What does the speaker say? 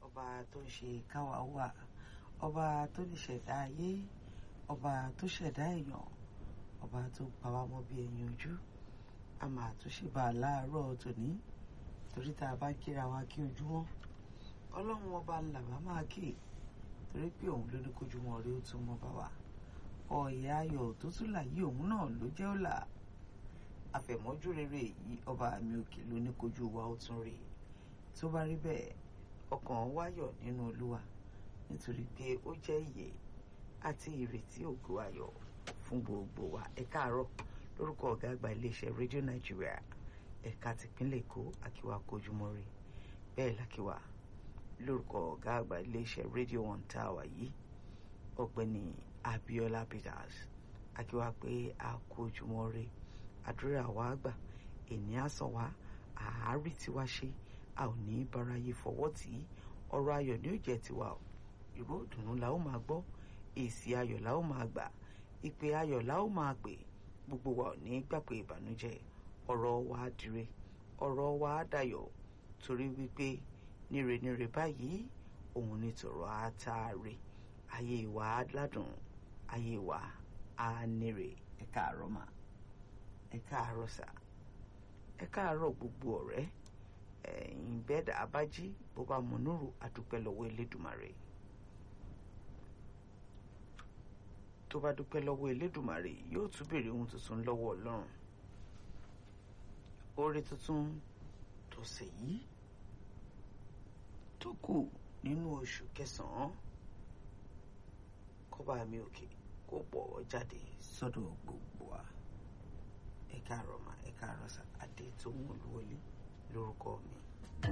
ọba tó ń ṣe káwa wà ọba tó lè ṣẹ̀dá ayé ọba tó ṣẹ̀dá èèyàn ọba tó pa wá mọ́ bí ẹyin ojú a máa tún ṣe bá a láàárọ̀ tòní torí tá a bá kíra wa kí ojú wọn ọlọ́run ọba ńlá bá máa kí torí pé òun ló ní kójú wọn rí ó tún mọ́ bá wa ọ̀yà ayọ̀ tó tún là yí òun náà ló jẹ́ ọ̀la àfẹ̀mọ́jú rere yìí ọba mi òkè ló ní kójú wa ó tún rí tó bá rí bẹ́ẹ̀ ọkàn wáyọ̀ nínú olúwa nítorí pé ó jẹ́ ìyè àti ìrètí ògo ayọ̀ fún gbogbo wa ẹ káàárọ̀ lórúkọ ọ̀gá àgbà iléeṣẹ́ rédíò nàìjíríà ẹ̀ka tìpínlẹ̀ èkó àkíwá kojúmọ́ rí bẹ́ẹ̀ làkíwá lórúkọ ọ̀gá àgbà iléeṣẹ́ rédíò one tower yìí ọ̀gbẹ́ni abiola peters àkíwá pé a kojúmọ́ rí àdúrà wa gbà èní àsàn wa àárí tiwa ṣe a ò ní báráyé fọwọ́ tì í ọ̀rọ̀ ayọ̀ ni ó jẹ́ tiwa o ìró ìdùnnú la ó máa gbọ́ èsì ayọ̀ la ó máa gbà ìpè ayọ̀ la ó máa pè gbogbo wa ò ní gbàgbé ìbànújẹ́ ọ̀rọ̀ wa dire ọ̀rọ̀ wa dayọ̀ torí wípé nírenire báyìí òun ni tọ̀rọ̀ àtàrí ayé wa ládùn ayé wa á nírè ẹ káàárọ̀ mà ẹ káàárọ̀ sà ẹ káàárọ̀ gbogbo ọ̀rẹ́ ẹ̀yin bẹ́ẹ̀dà abájí bó bá mú núrù àdúpẹ́ lọ́wọ́ elédùmarè tó bá dúpẹ́ lọ́wọ́ elédùmarè yóò tún béèrè ohun tuntun lọ́wọ́ ọlọ́run oore tuntun tọ̀sẹ̀ yìí tó kù nínú oṣù kẹsàn-án kọ́ba mi òkè kó pọ̀ jáde sọ́dọ̀ gbogbo wa ẹ káàárọ̀ mà ẹ káàárọ̀ sà adé tó ń wọlé lórúkọ mi